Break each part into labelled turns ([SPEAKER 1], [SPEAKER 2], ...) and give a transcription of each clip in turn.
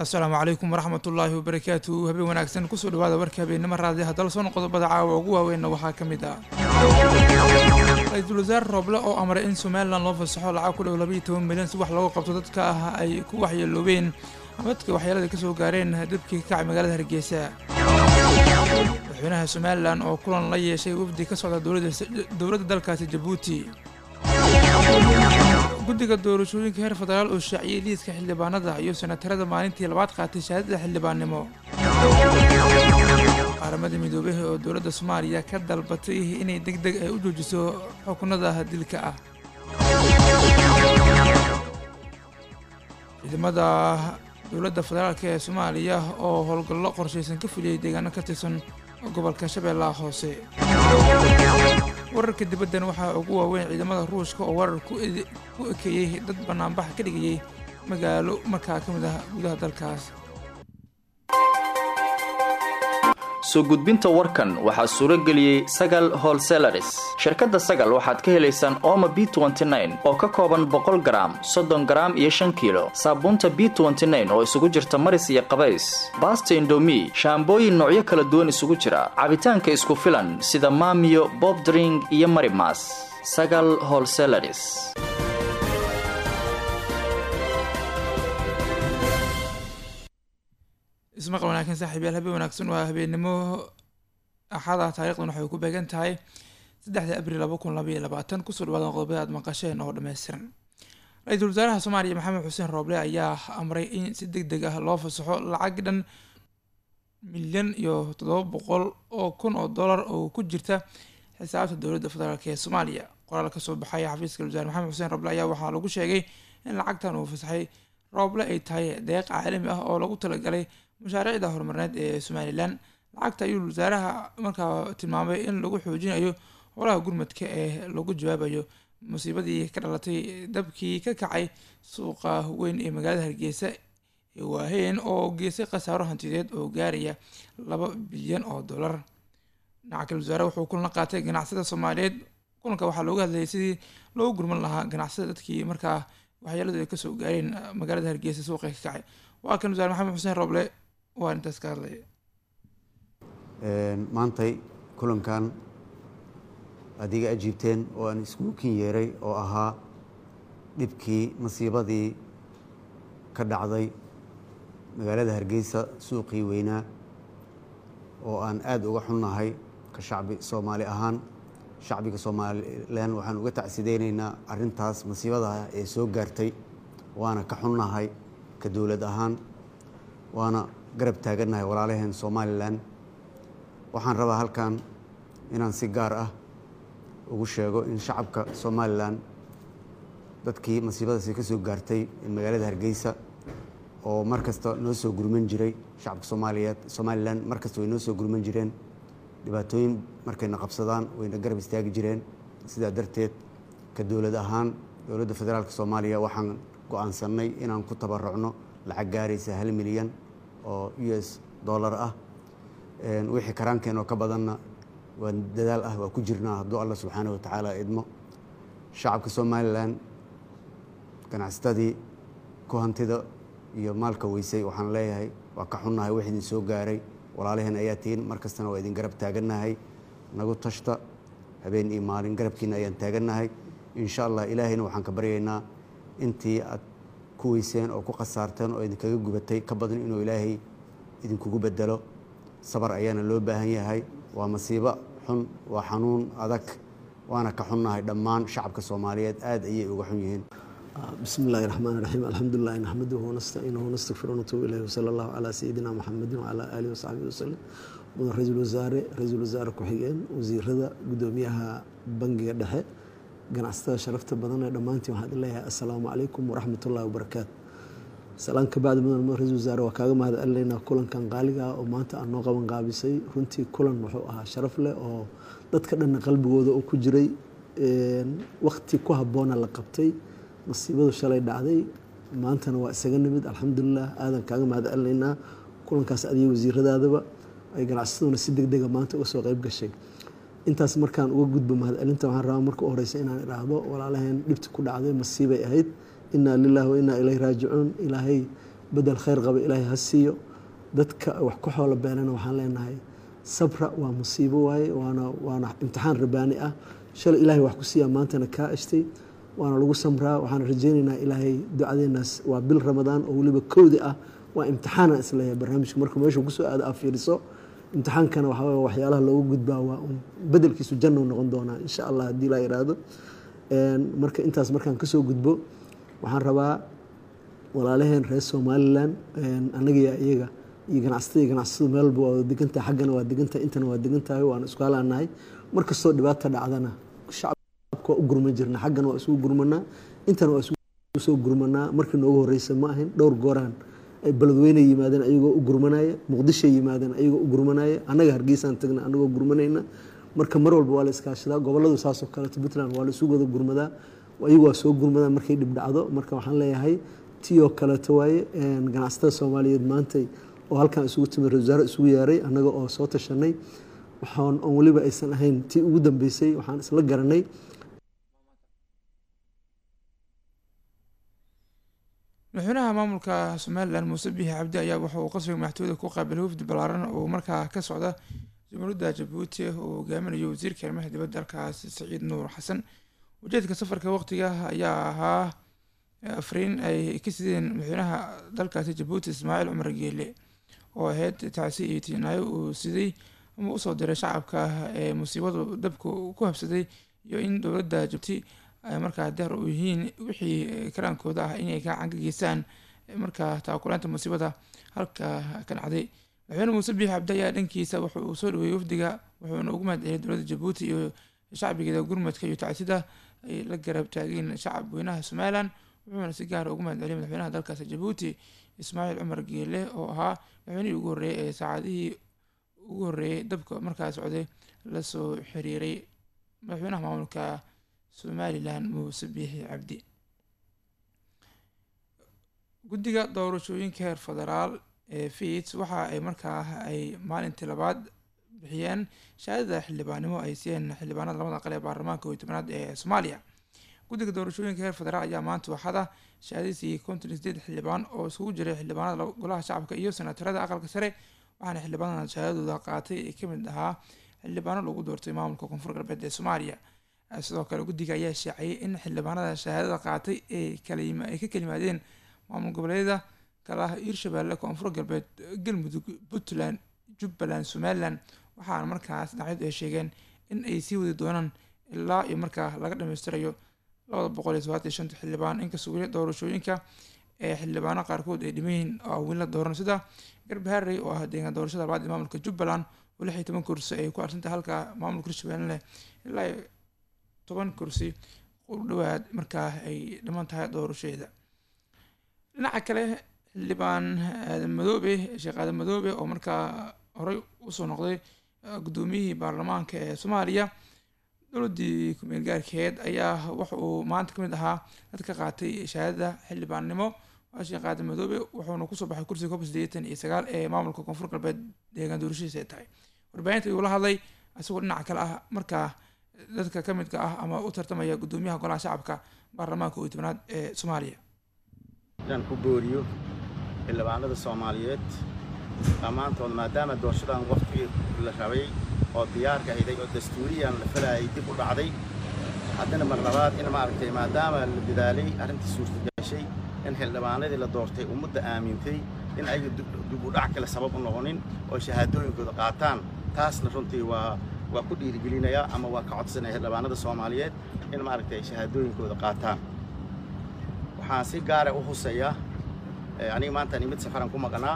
[SPEAKER 1] asalaamu calaykum waraxmat ullaahi wabarakaatu habeen wanaagsan kusoo dhawaada warka habeennimo raadi haddala soon qodobada caawa ugu waaweynna waxaa ka mid ah ra-iisul wasaare rooble oo amray in somalilan loo fasaxo lacag ku dhow labaiyo toban milyan si wax looga qabto dadka ah ay ku waxyeeloobeen ama dadka waxyeelada kasoo gaareen dabkii ka kacay magaalada hargeysa madaxweynaha somalilan oo kulan la yeeshay wafdi ka socda dowladda dalkaasi jabuuti guddiga doorashooyinka heer federaal oo shaaciyey liiska xildhibaanada iyo senatarada maalintii labaad qaatay shahaadada xildhibaannimo qaramada midoobey oo dowladda soomaaliya ka dalbatay inay deg deg ay u joojiso xukunada dilka ah ciidamada dowladda federaalk ee soomaaliya oo howlgallo qorshaysan ka fuliyey deegaano ka tirsan gobolka shabeellaha hoose wararka dibaddan waxaa ugu waaweyn ciidamada ruushka oo warar ku ekeeyey dad banaanbax ka dhigayay magaalo markaa ka mid ah gudaha dalkaas
[SPEAKER 2] soo gudbinta warkan waxaa suuro geliyey sagal holselaris shirkadda sagal waxaad ka helaysaan ooma b oo ka kooban boqol garaam soddon garaam iyo shan kiilo saabuunta b oo isugu jirta maris iyo qabays baasta indomi shaambooyin noocyo kala duwan isugu jira cabitaanka isku filan sida maamiyo bobdring iyo marimas sagal holselaris
[SPEAKER 1] ismaqal wanaagsan saaxiibyaal habeen wanaagsan waa habeennimo axada taarikhdan waxay ku beegan tahay saddexda abril laba kun labaiyo labaatan kusoo dhawaadan qodobada aad maqasheen oo dhammaystiran ra-iisul wasaaraha soomaaliya maxamed xuseen rooble ayaa amray in si deg deg ah loo fasaxo lacag dhan milyan iyo toddoba boqol oo kun oo dollar oo ku jirta xisaabta dowladda federaalk ee soomaaliya qoraal kasoo baxay xafiiska wasaare maxamed xuseen rooble ayaa waxaa lagu sheegay in lacagtan uu fasaxay rooble ay tahay deeq caalami ah oo lagu talagalay mashaariicda horumarineed ee somalilan lacagta ayuu wasaaraha markaa tilmaamay in lagu xoojinayo howlaha gurmadka ee lagu jawaabayo musiibadii ka dhalatay dabkii ka kacay suuqa weyn ee magaalada hargeysa ee waaheen oo geysay khasaaro hantideed oo gaaraya laba bilyan oo dollar dhinaca kale wasaare wuxuu kulan la qaatay ganacsada soomaaliyeed kulanka waxaa looga hadlayay sidii loogu gurman lahaa ganacsada dadkii markaa waxyeeladu ay kasoo gaareen magaalada hargeysa suuqa ka kacay waa kan wasaare maxamed xuseen roble waa intaas ka hadlaya
[SPEAKER 3] maantay kulankan adiga ajiibteen oo aan iskugu kin yeeray oo ahaa dhibkii masiibadii ka dhacday magaalada hargeysa suuqii weynaa oo aan aada uga xunnahay ka shacbi soomaali ahaan shacbiga somalilan waxaan uga tacsideyneynaa arintaas masiibadaha ee soo gaartay waana ka xunnahay ka dowlad ahaan waana garab taagannahay walaalaheen somalilan waxaan rabaa halkan inaan si gaar ah ugu sheego in shacabka somalilan dadkii masiibadaasi ka soo gaartay magaalada hargeysa oo mar kasta noo soo gurman jiray shacabka soomaaliyeed somalilan mar kasta way noo soo gurman jireen dhibaatooyin markayna qabsadaan wayna garab istaagi jireen sidaa darteed ka dowlad ahaan dowladda federaalka soomaaliya waxaan go-aansanay inaan ku tabarucno lacag gaaraysa hal milyan oo u s dollar ah wixii karaankeen oo ka badanna waa dadaal ah waa ku jirnaa hadduu allah subxaana wa tacaala idmo shacabka somalilan ganacsatadii ku hantida iyo maalka weysay waxaan leeyahay waa ka xunnahay wax idin soo gaaray walaalaheen ayaa tihiin mar kastana waa idin garab taagannahay nagu tashta habeen iyo maalin garabkiina ayaan taagannahay insha allah ilaahayna waxaan ka baryaynaa intii aad ku weyseen oo ku khasaarteen oo idinkaga gubatay ka badan inuu ilaahay idinkugu bedelo sabar ayaana loo baahan yahay waa masiibo xun waa xanuun adag waana ka xunnahay dhammaan shacabka soomaaliyeed aad ayay uga xun yihiin
[SPEAKER 4] بسم الله الرحمن الرحيم الحمد لله نحمده ونستعينه ونستغفره ونتوب إليه وصلى الله على سيدنا محمد وعلى آله وصحبه وسلم mudan ra-iisul wasaare ra-iisul wasaare ku-xigeen wasiirada gudoomiyaha bangiga dhexe ganacsatada sharafta badan ee dhammaantiin waxaan leeyahay assalaamu calaykum waraxmat ullahi wabarakaatu salaan ka bacdi mudan mudan ra-isul wasaare waa kaaga mahad celinaynaa kulankan qaaliga ah oo maanta aan noo qaban qaabisay runtii kulan wuxuu ahaa sharaf leh oo dadka dhanna qalbigooda oo ku jiray wakti ku habboona la qabtay masiibadu shalay dhacday maantana waa isaga nimid alxamdulilah aadan kaaga mahad celinaynaa kulankaas adiga wasiiradaadaba ay ganacsataduna si deg dega maanta uga soo qayb gashay intaas markaan uga gudbo mahadcelinta waxaan rabaa marka u horeysa inaan idhaahdo walaalaheen dhibta ku dhacday masiibay ahayd inaa lilahi wa inaa ilayhi raajicuun ilaahay bedel khayr qaba ilaahay ha siiyo dadka wax ku xoolo beelana waxaan leenahay sabra waa musiibo waaye waana waana imtixaan rabaani ah shalay ilaahay wax ku siiyaa maantana kaa ashtay waana lagu samraa waxaan rajaynaynaa ilaahay ducadeenaas waa bil ramadaan oo weliba kowdi ah waa imtixaana isleeyahay barnaamijka markuu meeshu kusoo aado aa fiiriso imtixaankana waxaa waye waxyaalaha loogu gudbaa waa un bedelkiisu jannou noqon doonaa insha allah haddii laa yidhaahdo marka intaas markaan kasoo gudbo waxaan rabaa walaalaheen reer somalilan annagiya iyaga iyo ganacsatada iyo ganacsatadu meel walba waa degantahay xaggana waa degantahay intana waa degantahay waana isku halaanahay mar kastoo dhibaata dhacdana shacabka waa u gurman jirna xaggana waa isugu gurmanaa intana waa isugu soo gurmanaa markii noogu horeysa ma ahayn dhowr gooraan ay beledweyne yimaadeen ayagoo u gurmanaya muqdishoy yimaadeen ayagoo u gurmanaya annaga hargeysaan tagna annagoo gurmanayna marka mar walba waa la iskaashadaa goboladu saasoo kaleeto puntland waa la isugu wada gurmadaa ayagu waa soo gurmadaan markay dhib dhacdo marka waxaan leeyahay tiyoo kaleeto waaye ganacsatada soomaaliyeed maantay oo halkan isugu timid ra wasaare isugu yeeray annaga oo soo tashanay waxaan oon weliba aysan ahayn tii ugu dambeysay waxaan isla garanay
[SPEAKER 1] madaxweynaha maamulka somalilan muuse biixi cabdi ayaa waxa uu qasriga madaxtooyada ku qaabilay wafdi ballaaran oo markaa ka socda jamhuuriyadda jabuuti oo hogaaminayo wasiirka arrimaha dibadda dalkaasi saciid nuur xasan ujeedka safarka waqtiga ayaa ahaa afriin ay ka sideen madaxweynaha dalkaasi jabuuti ismaaciil cumar geele oo ahayd tacsi iyo tiinaayo uu siday ama usoo diray shacabka ee musiibadu dabka ku habsaday iyo in dowladda jabuuti ay markaa daar u yihiin wixii karaankooda ah inay gacan ka geystaan markaa taakulaanta musiibada halka ka dhacday madaxweyne muuse biixi cabdi ayaa dhankiisa wuxa uu soo dhaweeyey wafdiga wuxuuna ugu mahad celiyay dowladda jabuuti iyo shacbigeeda gurmadka iyo tacsida ay la garab taageen shacab weynaha somalilan wuxuuna si gaara ugu mahad celiyay madaxweynaha dalkaasi jabuuti ismaaciil cumar geele oo ahaa madaxweynihii ugu horreeyay ee saacadihii ugu horreeyay dabka markaa socday lasoo xiriiray madaxweynaha maamulka somalilan muuse biixi cabdi guddiga doorashooyinka heer federaal ee fiits waxa ay markaa ay maalintii labaad bixiyeen shahaadada xildhibaannimo ay siiyeen xildhibaanada labada aqal ee baarlamaanka iyo tobanaad ee soomaaliya guddiga doorashooyinka heer federaal ayaa maanta waxada shahaadadiisii konton iyo sideed xildhibaan oo isugu jiray xildhibaanada golaha shacabka iyo senatarada aqalka sare waxaana xildhibaanadan shahaadadooda qaatay ee kamid ahaa xildhibaano lagu doortay maamulka koonfur galbeed ee soomaaliya sidoo kale guddiga ayaa shaaciyay in xildhibaanada shahaadada qaatay ay ay ka kalimaadeen maamul goboleedyada kala ah hiirshabeelle koonfur galbeed galmudug puntland jubbaland somalilan waxaana markaas dhinacyadu ay sheegeen in ay sii wadi doonaan ilaa iyo markaa laga dhammaystirayo labada boqol iyo sobaatan iyo shanta xildhibaan inkastoo weli doorashooyinka ee xildhibaano qaarkood ay dhiman yihiin oo weli la dooran sida garbaharey oo ah deegaan doorashada labaad ee maamulka jubbaland oo lix iyo toban kursi ay ku arsantay halka maamulka hiirshabeelle leh ilaa toban kursi u dhawaad markaa ay dhiman tahay doorashadeeda dhinaca kale xildhibaan aadan madoobe sheekh aadan madoobe oo markaa horey usoo noqday guddoomiyihii baarlamaanka ee soomaaliya dowladdii ku-meel gaarkeed ayaa waxa uu maanta kamid ahaa dad ka qaatay shahaadada xildhibaannimo waa sheekh aadan madoobe wuxuuna kusoo baxay kursiga kob sideetan iyo sagaal ee maamulka koonfur galbeed deegaan doorashadiisa ay tahay warbaahinta ayuu la hadlay isagoo dhinaca kale ah markaa dadka ka midka ah ama u tartamaya guddoomiyaha golaha shacabka baarlamaanka iyo tobanaad ee soomaaliya
[SPEAKER 5] inaan ku booriyo xildhibaanada soomaaliyeed dhammaantood maadaama doorashadan waqtigii la rabay oo diyaarka ayday oo dastuuriyan la falayay dib u dhacday haddana mar labaad in maaragtay maadaama la dadaalay arrintii suurtagashay in xildhibaanadii la doortay ummadda aamintay in ayaga dib u dhac kale sabab u noqonin oo shahaadooyinkooda qaataan taasna runtii waa waa ku dhiirigelinayaa ama waa ka codsanaya xildhibaanada soomaaliyeed in maaragtay shahaadooyinkooda qaataan waxaan si gaara u huseeyaa aniga maanta nimid safaran ku maqnaa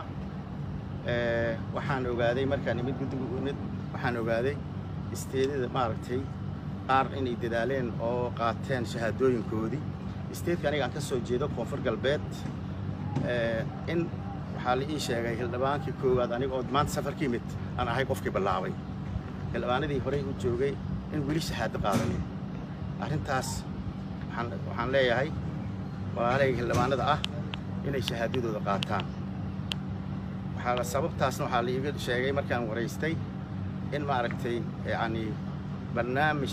[SPEAKER 5] waxaan ogaaday markaan nimid guddiga imid waxaan ogaaday isteedada maaragtay qaar inay dadaaleen oo qaateen shahaadooyinkoodii isteedka aniga aan ka soo jeedo koonfur galbeed in waxaa la ii sheegay xildhibaankii koowaad aniga oo maanta safarka imid aan ahay qofkii bilaabay xildhibaanadii horey u joogay in weli shahaado qaadanin arrintaas waxaan leeyahay walaalahayga xildhibaanada ah inay shahaadadooda qaataan waxaa sababtaasna waxaa la iiga sheegay markaan waraystay in maaragtay yacni barnaamij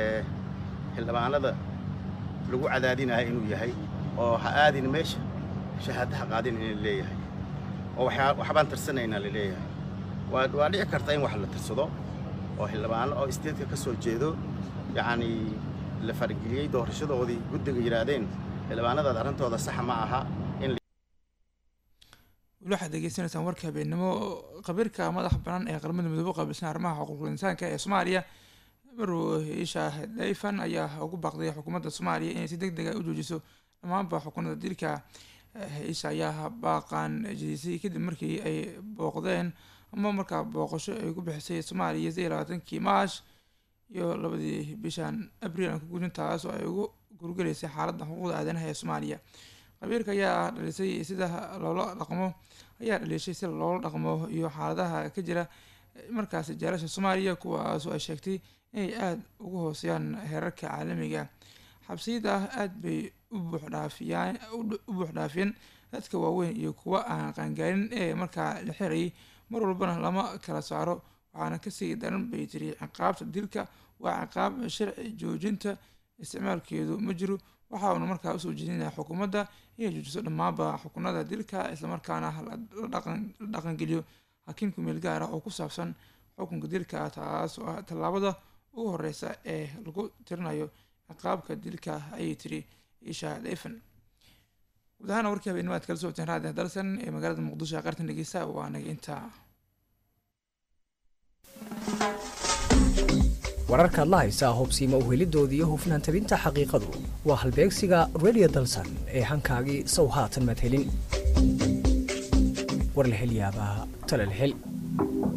[SPEAKER 5] xildhibaanada lagu cadaadinayo inuu yahay oo ha aadin meesha shahaadaha qaadin in leeyahay oo waxyaa waxbaan tirsanaynaa la leeyahay waa waa dhici karta in wax la tirsado oo xildhibaano oo isteedka ka soo jeedo yacnii la farageliyey doorashadoodii guddiga yidhaahdeen xildhibaanadaad arrintooda saxa ma aha in
[SPEAKER 1] weli waxaad degeysanaysaan warka habeennimo khabiirka madaxa banaan ee qaramada midoobe qaabilsan arrimaha xuquuqul insaanka ee soomaaliya maruu isha dayfan ayaa ugu baaqday xukuumadda soomaaliya inay si deg deg a u joojiso dhammaanba xukunada dilka isha ayaa baaqaan jidisay kadib markii ay booqdeen ama markaa booqasho ay ku bixisay soomaaliya sidii labaatankii maash iyo labadii bishan abriil aan ku gudin taas oo ay ugu gurgelaysay xaaladda xuquuqda aadanaha ee soomaaliya khabiirka ayaa dhalisay sida loola dhaqmo ayaa dhaliishay sida loola dhaqmo iyo xaaladaha ka jira markaasi jaalasha soomaaliya kuwaasoo ay sheegtay inay aada ugu hooseeyaan heerarka caalamiga xabsiyada aada bay u buuxdhaafiyaan u buuxdhaafiyeen dadka waaweyn iyo kuwa aan qaangaarin ee markaa la xirayay mar walbana lama kala saaro waxaana kasii daran bay tiri ciqaabta dilka waa ciqaab sharci joojinta isticmaalkeedu ma jiro waxa uuna markaa usoo jeedinaya xukuumadda inay joojiso dhammaanba xukunada dilka islamarkaana la dhaqangeliyo hakiin kumeel gaar ah oo ku saabsan xukunka dilka taas oo ah tallaabada ugu horeysa ee lagu tirinayo ciqaabka dilka ayay tiri isha dayfan guud ahaana warkii habeenimo aad kala socoteen raadi dalsan ee magaalada muqdisho ee qartan dhegeysta waa naga intaa
[SPEAKER 6] wararkaad la haysaa hubsiima uhelidoodii iyo hufnaan tabinta xaqiiqadu waa halbeegsiga radio dalsan ee hankaagii sow haatan madhelin war la hel yaabaa tala la hel